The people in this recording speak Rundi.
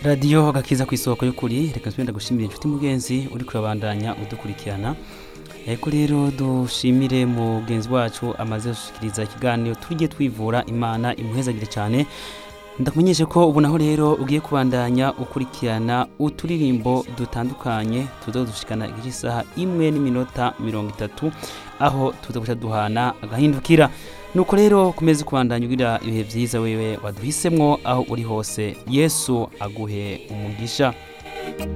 radiyo agakiza ku isoko y'ukuri reka nsubire ndagushimire inshuti mugenzi uri kurabandanya udukurikirana ariko rero dushimire mugenzi wacu amaze gushikiriza ikiganiro tujye twivura imana imuhezagire cyane ndakumenyeshe ko ubu naho rero ugiye kubandanya ukurikirana uturirimbo dutandukanye tuzodushikana igice isaha imwe n'iminota mirongo itatu aho tuzaguca duhana agahindukira nuko rero kumeze kubandanya ugira ibihe byiza wewe waduhisemwo aho uri hose yesu aguhe umugisha